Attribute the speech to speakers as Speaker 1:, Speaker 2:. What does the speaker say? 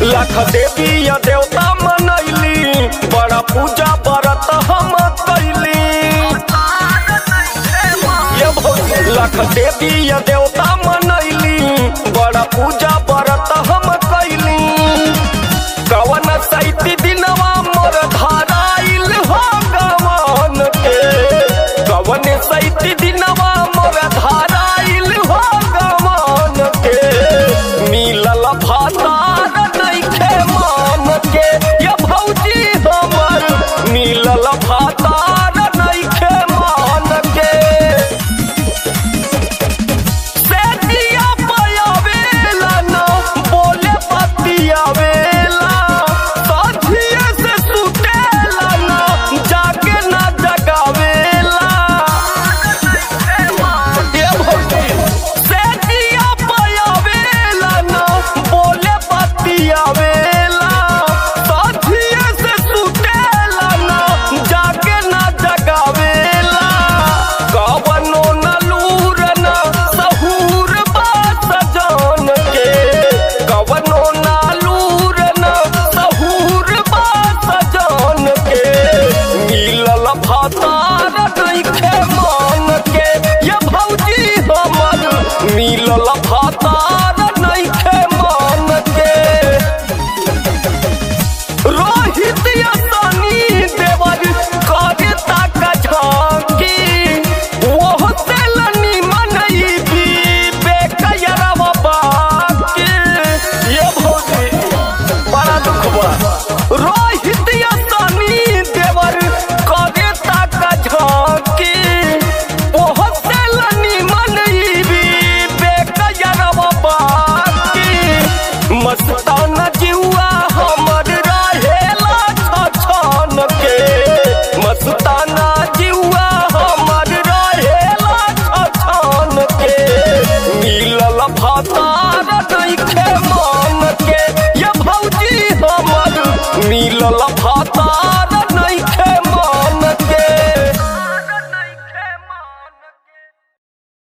Speaker 1: लाख देवी या देवता मनैली बड़ा पूजा व्रत हम कैली ये भौजी लाख देवी या देवता मनैली बड़ा पूजा व्रत हम कैली कवन सैती दिनवा मोर धाराइल हो गवन के कवन सैती दिनवा मोर धाराइल हो गवन के मिलल भातार नइखे मान के ये भौजी हमर मिलल भातार नइखे मान के सेठिया पयावेला ना बोले पतियावेला साथिये से सुतेला ना जाके ना जगावेला ये भौजी सेठिया पयावेला ना बोले पतियावेला साथिये से सुतेला ना जाके ना जगावेला कवनो न लूर न सहूर बात जान के कवनो न लूर न सहूर बात जान के मिलल भातार नइखे मान के ये भौजी हमर मिलल भातार नइखे मान के रोहित यसानी देवर कागता का झांकी वो तेलनी मनई भी बेकयरवा बाकी ये भौजी बड़ा दुख बा रोहित यसानी देवर कागता का झांकी वो तेलनी मनई भी बेकयरवा बाकी मस्ताना जिउआ हमर रहेला छछन के मस्ताना जिउआ हमर रहेला छछन के मिलल भातार नइखे